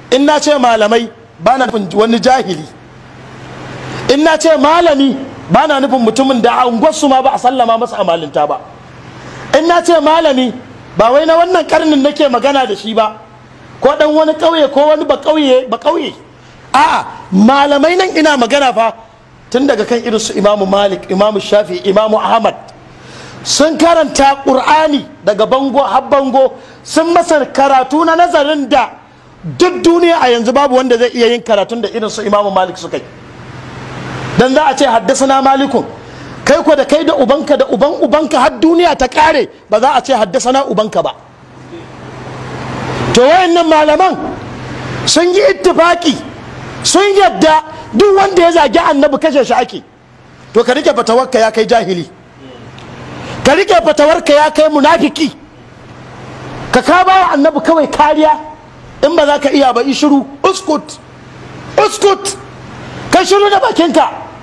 in na ce malamai ba na nufin wani jahili in na ce malami ba na nufin mutumin da a unguwarsu ma ba a sallama masa amalinta ba in na ce malami ba wai na wannan karnin nake magana da shi ba ko dan wani ƙauye ko wani ba ƙauye ba ƙauye a'a malamai nan ina magana fa tun daga kan irin su imamu malik imamu shafi imamu ahmad sun karanta ƙur'ani daga bango har bango sun masa karatu na nazarin da duk duniya a yanzu babu wanda zai iya yin karatun da irin su imamu malik suka yi dan za a ce haddasa malikun kai ko da kai da ubanka da uban ubanka har duniya ta kare ba za a ce haddasa ubanka ba to wayannan malaman sun yi ittifaki sun yadda duk wanda ya zagi annabi kashe shi ake to ka rike fatawarka ya kai jahili ka rike fatawarka ya kai munafiki ka ka ba annabi kawai kariya in ba za ka iya ba shiru uskut uskut kai shiru da bakinka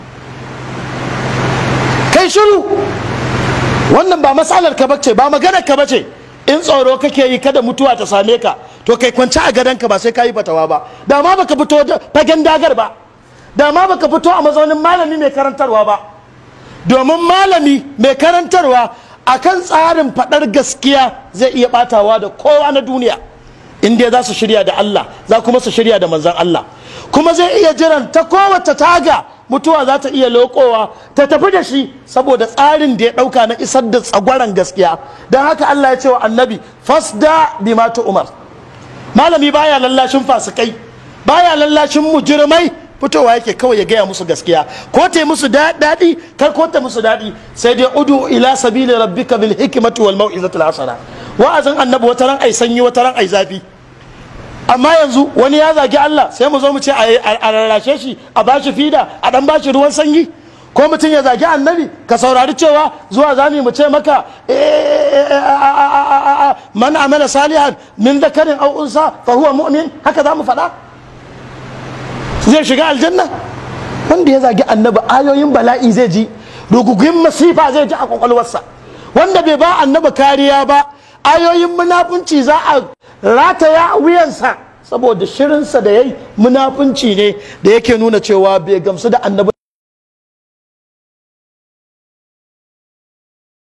kai shiru wannan ba matsalar ka bace ba maganar ka bace in tsoro kake yi kada mutuwa ta same ka to kai kwanci a gadonka ba sai ka yi fatawa ba da ma baka fito fagen dagar ba da ma baka fito a mazaunin malami mai karantarwa ba domin malami mai karantarwa akan tsarin faɗar gaskiya zai iya ɓatawa da kowa na duniya in dai za su shirya da Allah za kuma su shirya da manzan Allah kuma zai iya jiran ta kowace taga mutuwa za ta iya lokowa ta tafi da shi saboda tsarin da ya ɗauka na isar da tsagwaron gaskiya don haka Allah ya ce wa annabi fasda bima umar malami baya lallashin fasikai baya lallashin mujirmai fitowa yake kawai ya gaya musu gaskiya ko ta musu daɗi kar ko ta musu daɗi sai dai udu ila sabili rabbika bil hikmati wal mau'izatil hasana wa'azin annabi wata ran ai sanyi wata ran ai zafi amma yanzu wani ya zagi Allah sai mu zo mu ce a rarrashe shi a bashi fida a dan bashi ruwan sanyi ko mutum ya zagi annabi ka saurari cewa zuwa zami mu ce maka man amala salihan min zakarin aw unsa fa huwa mu'min haka za mu faɗa zai shiga aljanna wanda ya zagi annabi ayoyin bala'i zai ji rugugin masifa zai ji a kwakwalwarsa wanda bai ba annabi kariya ba ayoyin munafunci za a rataya wuyansa saboda shirinsa da ya yi munafunci ne da yake nuna cewa bai gamsu da annabi